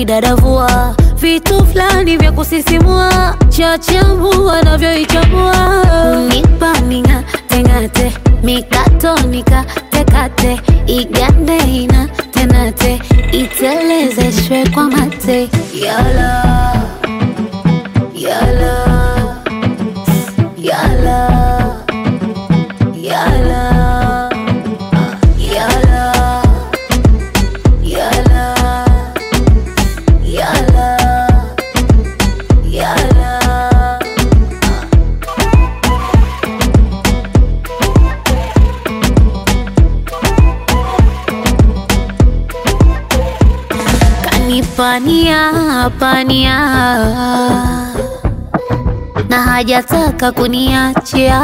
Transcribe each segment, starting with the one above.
ananidadavua vitu fulani vya kusisimua chachambua navyoichambua unipa ning'ateng'ate mikato nikatekate igande ina tenate itelezeshwe kwa mate yala yala yala yala yala yala yala yala kanipania pania na hajataka kuniachia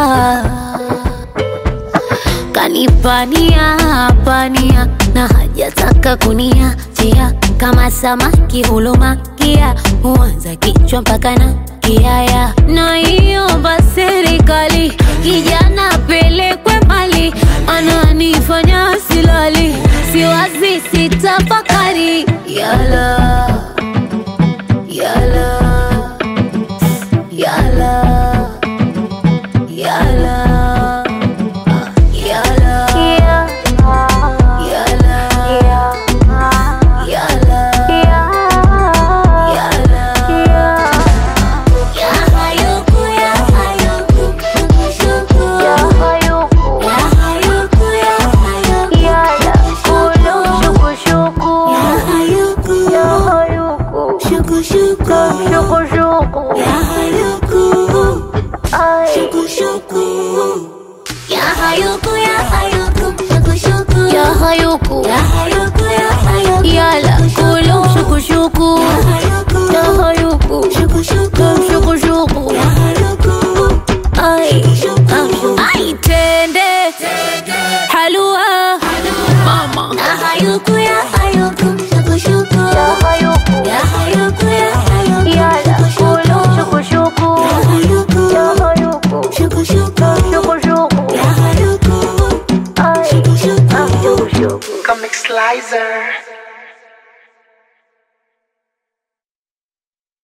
kanipania pania na hajataka kuniachia kama samaki hulumakia huanza kichwa mpaka na kiaya naiomba serikali kijana pelekwe mali ananifanya silali siwazi sitafakari yala yala yala yala yala yala yala yala ya hayuku ya hayuku shuku ya hayuku ya hayuku ya hayuku yala kulu shuku shuku ya hayuku ya hayuku shuku shuku shuku shuku ya hayuku shuku shuku ya hayuku ya hayuku shuku shuku ya hayuku ya hayuku ya hayuku yala kulu shuku shuku ya hayuku shuku shuku shuku shuku ya hayuku ay ay tende halua mama ya hayuku ya hayuku shuku shuku ya hayuku ya hayuku ya hayuku yala kulu shuku shuku ya hayuku ya hayuku shuku shuku shuku shuku ya hayuku ay shuku shuku Comic Slicer.